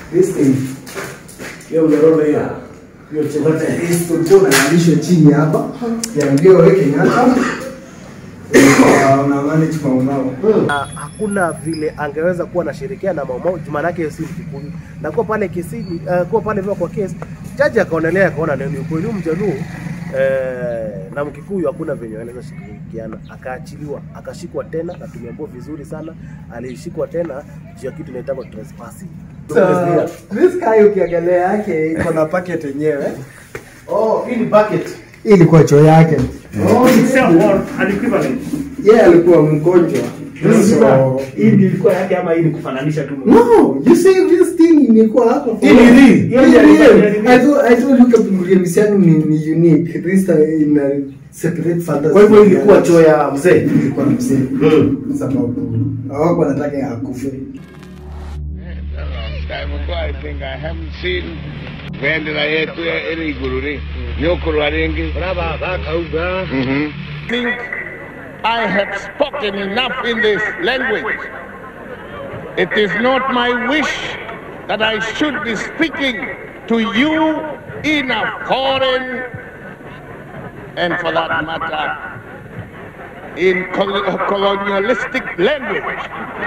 this thing hiyo mnyororo hiyo hiyo chochote hii tulikuwa unalishwa chini hapa ya ndio wewe Kenyatta Eh, una manage maumau Na hakuna vile angeweza kuwa anashirikiana na Maumau juu maana yake si Mkikuyu. Na kwa pale kesini uh, kwa pale vile kwa kesi jaji akaonelea akaona ni ukweli huyu mjaluo eh, na Mkikuyu hakuna venye wanaweza shirikiana, akaachiliwa akashikwa tena, na tumeambiwa vizuri sana alishikwa tena juu ya kitu inaitwa trespassing. so this guy ukiangalia yake iko na packet yenyewe Oh, hii ni bucket. hii ilikuwa choo yake Oh, it's a or an equivalent. yeye alikuwa mgonjwa so Hii ndio ilikuwa yake ama hii ni kufananisha tu? No, you see this thing imekuwa hapo. Hii ni real. Hii ni real. Hii ni I told I told you Kapunguria misiano ni, ni unique. This time in a separate fantasy. Kwa hivyo ilikuwa choo ya mzee. ilikuwa mzee. Sababu hawako wanataka ya akufe. It's a long time ago. I think I haven't seen bendera yetu ya iri iguru ri nyokorwa ringi Mhm. think I have spoken enough in this language. It is not my wish that I should be speaking to you in a foreign and for that matter in col- colonialistic language.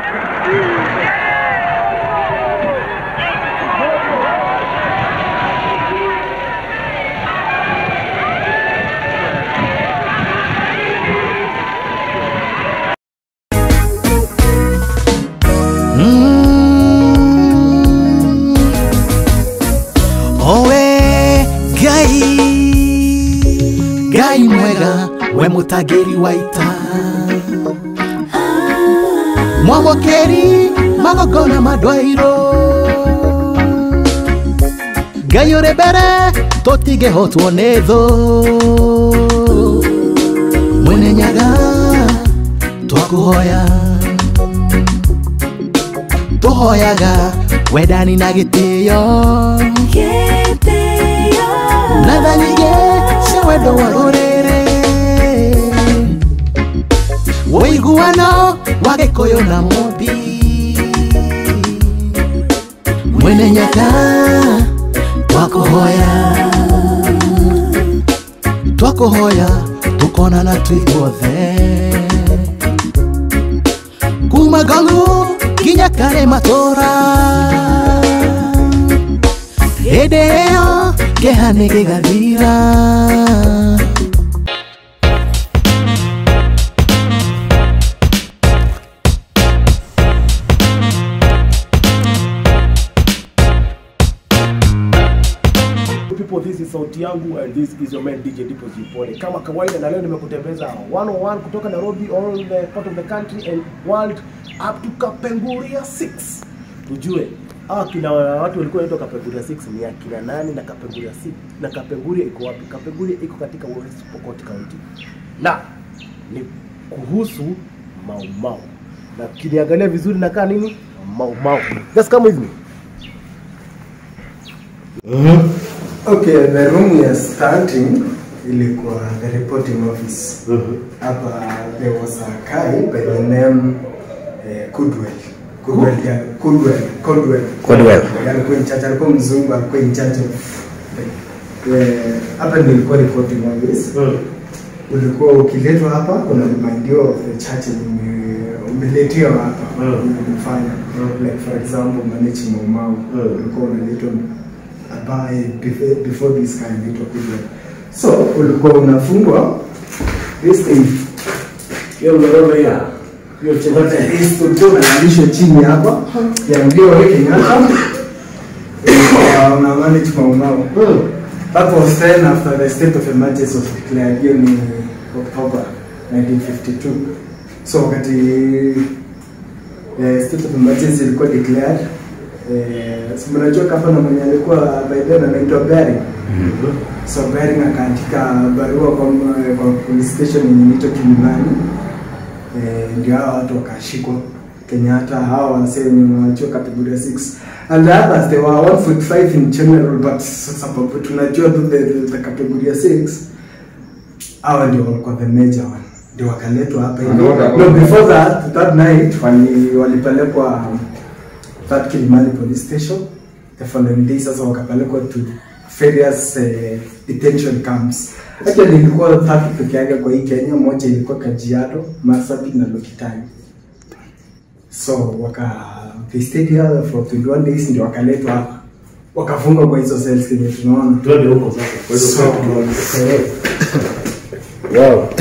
owe ngai ngai mwega we mutagiri wa ita mwamokeri magogona madwairo ngai uri mbere tutigihotwo ni thu mwene nyaga twakuhoya tuhoyaga wendani na gĩtĩo na tha nyingĩ cia wendo wa rũrĩrĩ ũiguano wa gĩkũyũ na mũmbi mwene nyaka twakũhoya twakũhoya tũkonana twĩguothe kuma ngalu nginya kare matũra hĩndĩ ĩyo kĩha nĩ gĩgathira people this is sauti yangu and this is your man DJ Dipo Jipole. Kama kawaida na leo nimekutembeza 101 kutoka Nairobi all the part of the country and world up to Kapenguria 6. Tujue hawa kina watu walikuwa wanaitwa Kapenguria 6 ni akina nani na Kapenguria 6 na Kapenguria iko wapi? Kapenguria iko katika West Pokot County. Na ni kuhusu Mau Mau. Na kiniangalia vizuri nakaa nini? Mau Mau. Just come with me. Okay, the room we are starting ilikuwa the reporting office. Hapa there was a guy by the name uh, Kudwell. Kudwell, yeah, Kudwell, Kudwell. Kudwell. Alikuwa in charge, alikuwa mzungu, alikuwa in charge of eh, hapa ndio ilikuwa reporting office. Ulikuwa ukiletwa hapa una remindiwa of the church yenye ume- umeletiwa hapa umefanya. Like for example, manage Maumau. Ulikuwa unaletwa ambaye before, before this guy anaitwa Kudwell. So ulikuwa unafungwa this thing hiyo mnyororo hiyo hiyo chochote hii tulikuwa unalishwa chini hapa ya ndio wewe Kenyatta Eh, una manage Maumau. That was then after the state of emergency was declared hiyo ni October 1952. So wakati eh, state of emergency ilikuwa declared eh, si mnajua kama na mwenye alikuwa by then anaitwa Bering. So Bering akaandika barua kwa, kwa police station yenye inaitwa Kilimani eh, ndio hawa watu wakashikwa Kenyatta, hawa wasee wenye wanachua category 6 and the others they were 1 foot 5 in general but sababu tunajua tu the, the, the category 6 hawa ndio walikuwa the major one ndio wakaletwa hapa hivi. no before that that night wali walipelekwa um, that Kilimani police station the following day sasa wakapelekwa to various uh, detention camps actually ilikuwa tatu peke yake kwa hii Kenya moja ilikuwa Kajiado Marsabit na Lokitani so waka they stayed here for 21 days ndio wakaletwa hapa wakafungwa kwa hizo cells kenye tunaona Twende huko sasa. Kwa hizo So, kwetu tuone. eh, Wow.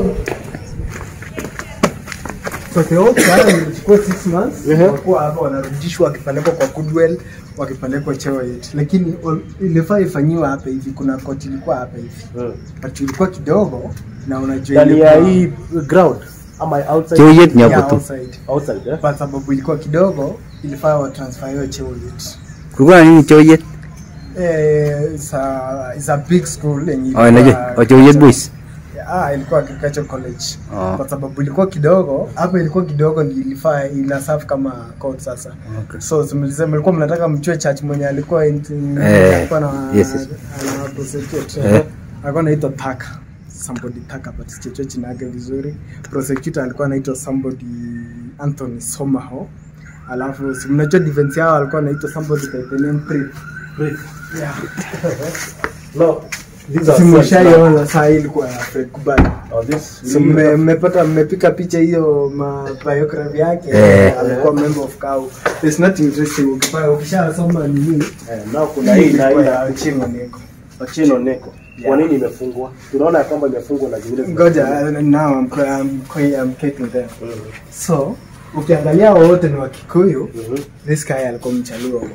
So the whole trial ilichukua 6 months. Walikuwa hapa wanarudishwa wakipelekwa kwa Goodwill, wakipelekwa Cheoit. Lakini ol- ilifaa ifanyiwe hapa hivi, kuna koti ilikuwa hapa hivi. Mm. But ilikuwa kidogo na unajua Ndani ya ilikuwa- hii ground ama outside? Cheoyet ni Yeah, hapo tu. outside. Outside, eh? But sababu ilikuwa kidogo, ilifaa watransferiwe Cheoit. kulikuwa na nini Cheoyet? Eh, it's a, it's a big school yenye Oh, najua. Oh, Cheoyet Boys. Ah, ilikuwa agriculture college Oh. kwa sababu ilikuwa kidogo hapa, ilikuwa kidogo ndio ilifaa ina serve kama court sasa. Okay. So mlisema mlikuwa mnataka mchue church mwenye alikuwa in- Eh, alikuwa na yes, yes. ana prosecute Eh. alikuwa anaitwa Taka somebody Taka but sichochoe jina yake vizuri. Prosecutor alikuwa anaitwa somebody Anthony Somaho. Alafu si mnajua defense yao alikuwa anaitwa somebody by the name Prip. Yeah. No. These are Simushaiona saa hii ilikuwa ya Fred Kubali. Oh, this So mme- mmepata mmepika picha hiyo ma biography yake Eh. alikuwa member of CAU. There's nothing interesting ukipa ukishasoma nini Eh, now kuna hii na hii ilikuwa na ya Ochieng' Oneko. Ochieng' Oneko. Kwa nini imefungwa? Tunaona ya kwamba imefungwa na zingine zime- Ngoja uh, now I'm, I'm, I'm getting there. So ukiangalia wote ni Wakikuyu, Mhm. this guy alikuwa mchaluo.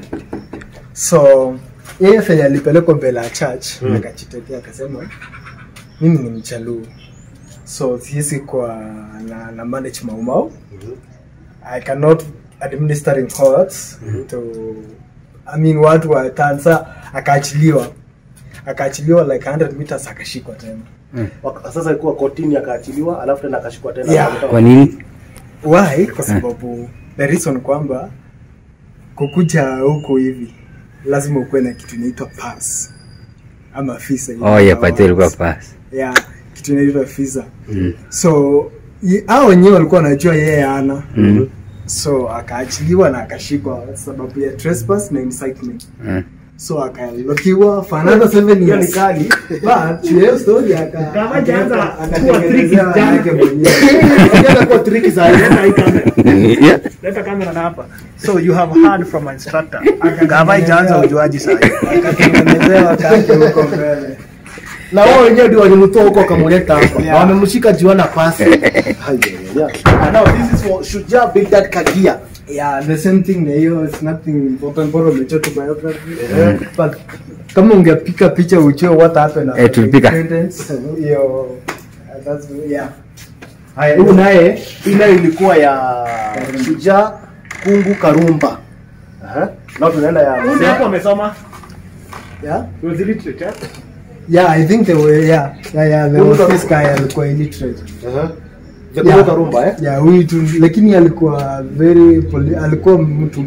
So yeye venye alipelekwa mbele ya church Mm. akajitetea akasema mimi ni mchaluo. So siwezi kuwa na, na manage maumau. Mhm. I cannot administer in courts to I mean watu wa Tansa akaachiliwa akaachiliwa like 100 meters akashikwa tena Waka- Sasa ilikuwa kotini akaachiliwa, alafu tena akashikwa tena. Yeah. Kwa nini? why kwa sababu the reason kwamba kukuja huku hivi lazima ukuwe na kitu inaitwa pass ama visa Oh, yeah, pate ilikuwa pass. yeah kitu inaitwa visa Mm. so i- hao wenyewe walikuwa wanajua yeye ana Mm. so akaachiliwa na akashikwa sababu ya trespass na incitement Mm. so akalokiwa for another seven Hiyo ni years kali. but hiyo story aka Kama hajaanza aka- kuwa tricky akatengenezewa jana. yake mwenyewe Ukienda kwa triki za Leta hii kamera. Yeah. Leta kamera na hapa. So you have heard from an instructor. Kama ijaanza ujuaji sasa. akatengenezewa kake huko mbele na wao wenyewe ndio walimtoa huko wakamleta hapa na Yeah. wamemshika jiona pasi. Yeah. And now this is for Shujaa Big Dad Kagia. yeah the same thing na hiyo it's nothing important bora umechoka biography but kama ungepika picha ujue what happened after Eh, tulipika. the independence, hiyo uh, that's yeah Haya, huyu naye hii nayo ilikuwa ya Shujaa Kungu Karumba. Aha. Na tunaenda ya Huyu hapo amesoma. yeah He was illiterate. eh? yeah i think they were yeah yeah yeah there was Kungu this guy alikuwa illiterate Aha. The Yeah. Kungu Karumba eh. yeah huyu tu lakini alikuwa very poli, alikuwa mtu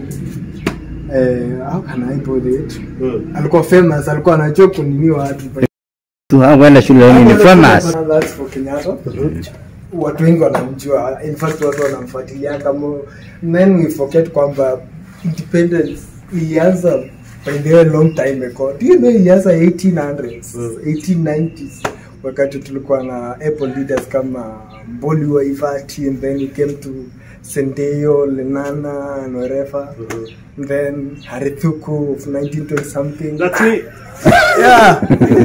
eh how can i put it Mm. alikuwa famous alikuwa anajua kunini watu Tu hakwenda shule ni ni famous. That's for Kenyatta. Watu wengi wanamjua, in fact watu wanamfuatilia kama then we forget kwamba independence ilianza by the way long time ago. Do you know ilianza 1800s, 1890s wakati tulikuwa na Apple leaders kama Mboli wa Ivati and then we came to Sendeyo, Lenana and wherever. Then Harithuku of 1920 something. That's me. Yeah.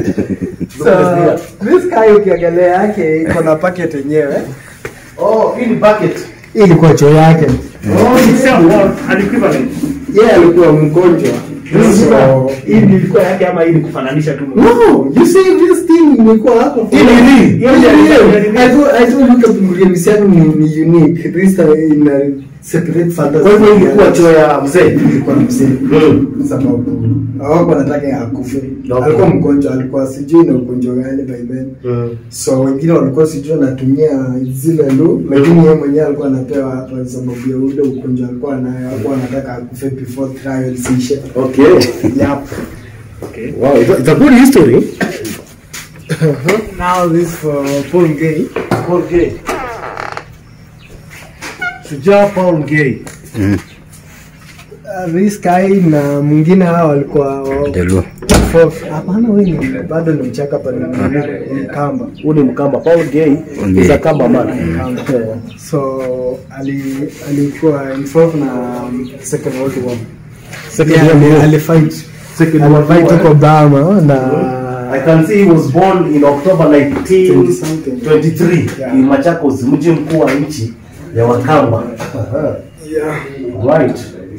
so, this guy ukiangalia yake iko na packet yenyewe. Oh, hii ni bucket. Hii ilikuwa choo yake. Oh, itself or an equivalent. Yeye alikuwa mgonjwa. So, Hii ni ilikuwa yake ama hii ni kufananisha tu. no, you see this thing imekuwa hapo. Hii ni nini? Hiyo ni real. I told I told you kabla misiano ni, ni unique. This time ina separate fathers. Kwa hivyo hii ilikuwa choo ya mzee. ilikuwa mzee. Mm. Sababu hawako wanataka akufe. Okay. Alikuwa mgonjwa, alikuwa sijui na ugonjwa gani by then. Mm. so wengine walikuwa sijui anatumia zile lu lakini yeye mwenyewe alikuwa anapewa hapa sababu ya ule ugonjwa alikuwa nayo alikuwa anataka akufe before trial ziishe Okay. yep. Okay. Wow, it's a, it's a good history. now this for Paul Gay Paul Gay. Shujaa Paul Gay. uh, this guy na mwingine hao walikuwa wa- Jaluo. fourth. Hapana, wewe ni bado ni mchaka pa ni ni kamba. Huu ni Mkamba. Paul Gay Gay. is a Kamba man. Kamba. So ali alikuwa involved na um, second world war. Second Yeah, World ali- War. alifight Second World alifight War. huko Burma na I can see he was born in October 20 something. 1923 Yeah. in Machakos, mji mkuu wa nchi ya Wakamba. yeah. Right.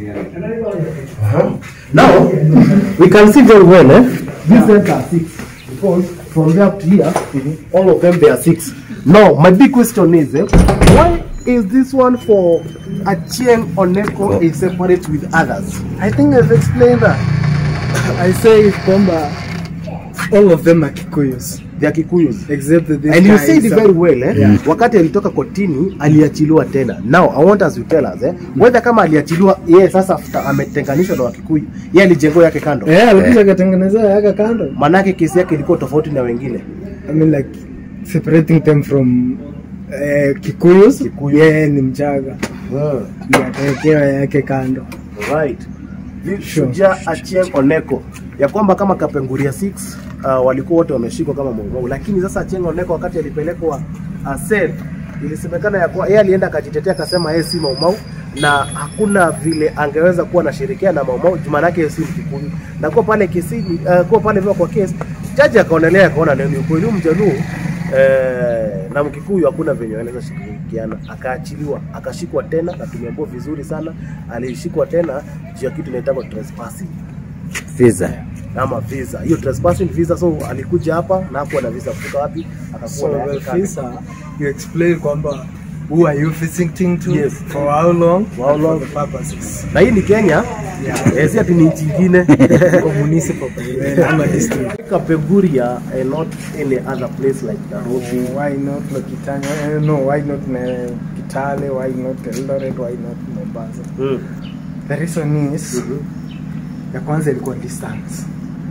Uh-huh. Now we can see very well, eh? These yeah. are six because from there up to here, all of them they are six. Now my big question is, eh, why is this one for Achieng Oneko is separate with others? I think I've explained that. I say kwamba all of them are Kikuyus They are Kikuyus. except that this And you guy said is it a- very well eh? Wakati alitoka kotini aliachiliwa tena. Now I want us to tell us eh, whether kama aliachiliwa yeye sasa after ametenganishwa na Wakikuyu, yeye alijengo yake kando. Eh, alikuja akatengeneza yaka kando. Manake kesi yake ilikuwa tofauti na wengine. I mean like separating them from eh, Kikuyus. Kikuyu. Yeye ni Mchaga. Ndio akawekewa yake kando. Right. Shujaa Achieng Oneko ya kwamba kama Kapenguria 6 uh, walikuwa wote wameshikwa kama Maumau, lakini sasa Achieng Oneko wakati alipelekwa uh, sel ilisemekana ya kuwa yeye alienda akajitetea akasema yeye si Maumau na hakuna vile angeweza kuwa anashirikiana na Maumau juma yake si Mkikuyu, na kuwa pale kesini uh, kuwa pale vile kwa kesi jaji akaonelea akaona ni ukweli huyu mjaluo eh, na Mkikuyu hakuna venye wanaweza shirikiana, akaachiliwa akashikwa tena, na tumeambiwa vizuri sana, alishikwa tena juu ya kitu inaitwa trespassing Visa. ama visa. Hiyo trespassing visa, so alikuja hapa na hakuwa na visa kutoka wapi, akakuwa So na the yake kadi. visa you explain kwamba who are you visiting to Yes. for how long For how long? for the purposes na hii ni Kenya yeah. si ati ni nchi ingine for municipal president ama district Kapenguria and not any other place like Nairobi. why not Lokitanya eh, no why not eh, Kitale why not Eldoret why not Mombasa Mm. the reason is Mhm. ya kwanza ilikuwa distance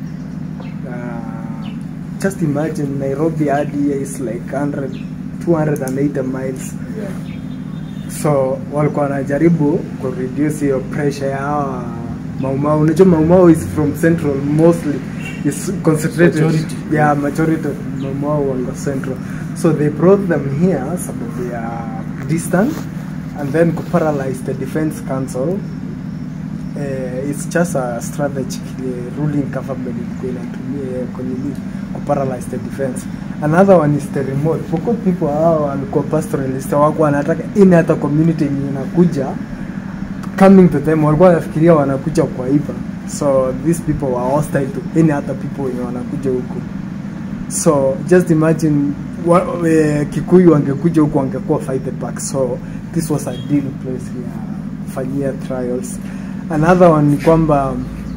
uh, just imagine Nairobi hadi here is like 100 280 miles so walikuwa wanajaribu ku reduce hiyo pressure ya hawa maumau unajua maumau is from central mostly is concentrated Majority. yeah majority of maumau wako central so they brought them here sababu ya distance and then ku paralyze the defense council uh, it's just a strategy uh, ruling government ilikuwa inatumia kwenye nini ku paralyze the defense another one is the remote because people hao walikuwa pastoralist wako wanataka ini hata community yenye inakuja coming to them walikuwa wanafikiria wanakuja kwa ipa so these people were hostile to any other people wenye wanakuja huku so just imagine wa, e, kikuyu wangekuja huku wangekuwa fighted back so this was a deal place ya kufanyia trials another one ni kwamba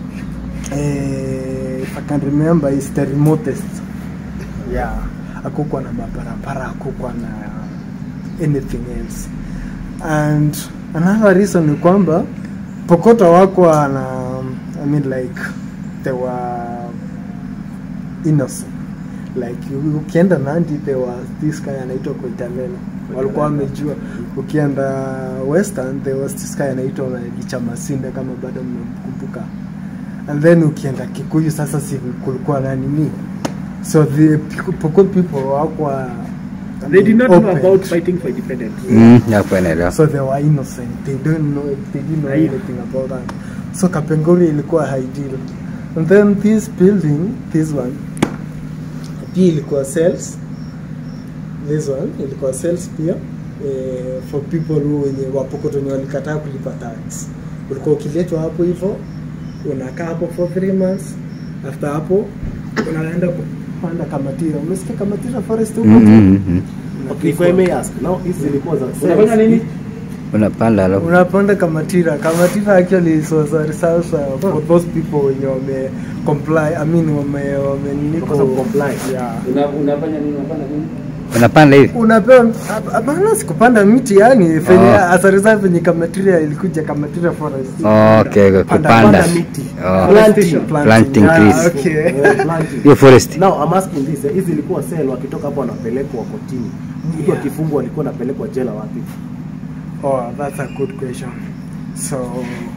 eh, if I can remember is the remotest yeah akukwa na mabarabara akukwa na anything else and another reason ni kwamba pokota wako na i mean like they were innocent like u- ukienda nandi there was this guy anaitwa koitalelo walikuwa wamejua ukienda western there was this guy anaitwa licha masinde kama bado mmemkumbuka and then ukienda kikuyu sasa si kulikuwa na nini so the pokot people wakwa They did not know open. about fighting for independence. Mm, hapo naelewa. so they were innocent they don't know they didn't know Aiyo. anything about that so kapengori ilikuwa ideal and then this building this one pia ilikuwa cells this one ilikuwa cells pia eh, for people who wenye wapokoto wenye walikataa kulipa tax ulikuwa ukiletwa hapo hivyo unakaa hapo for three months after hapo unaenda kupanda kamatira umesikia kamatira forest huko Mm, mm, mm. Okay, if I may ask, now hizi zilikuwa za Unafanya nini? Unapanda alafu unapanda kamatira kamatira actually it was a result uh, for those people wenye wame comply i mean wame wame nini Because of comply. yeah Una- Unafanya nini? Unafanya nini? unapanda hivi. unapewa hap- hapana sikupanda miti yani fenye Oh. as a result venye kamatira ilikuja kamatira forest Okay, Panda- kupanda. panda miti. Oh. Planting. Planting Yeah, trees. okay. Eh, planting. Hiyo forest. Now I'm asking this, eh, hizi zilikuwa sel wakitoka hapo wanapelekwa kotini. Mtu Yeah. akifungwa alikuwa anapelekwa jela wapi? Oh, that's a good question. So,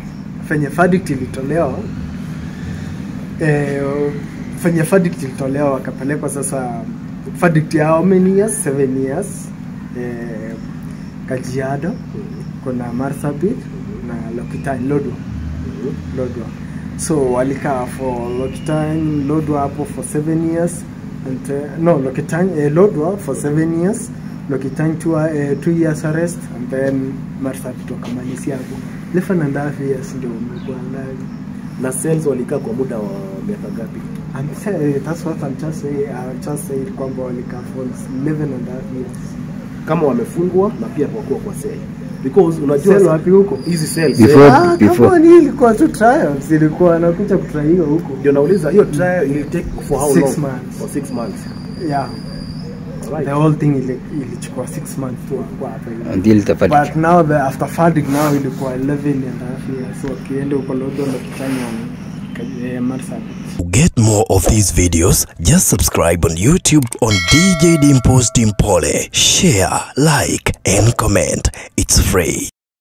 fenye verdict ilitolewa eh, fenye verdict ilitolewa wakapelekwa sasa verdict ya how many years seven years eh, Kajiado kuna Marsabit na Lokitani Lodwa Lodwa so walikaa for Lokitani Lodwa hapo for seven years and, uh, no Lokitani eh, Lodwa for seven years Lokitani two, uh, two years arrest and then Marsabit wakamalizia hapo eleven and a half years ndio umekuwa ndani na cells walikaa kwa muda wa miaka ngapi I'm saying, that's what I'm just saying. I just said kwamba walikaa for 11 and a half years. kama wamefungwa na pia wakuwa kwa cell because unajua Cell sa- wapi huko? hizi cells Before- eh, Ah, before- kama ni ilikuwa tu trials, ilikuwa anakuja kutraiwa huko. ndio nauliza hiyo trial ili take for how Six long months. for six months Yeah, Alright. the whole thing ili- ilichukua 6 months tu kwa hapa hivi. until the verdict. But now the after verdict now ilikuwa 11 and a half years. So wakienda huko Lodwar na kufanya eh, Marsabit. To get more of these videos, just subscribe on YouTube on DJ Dimpo's Dimpole. Share, like, and comment. It's free.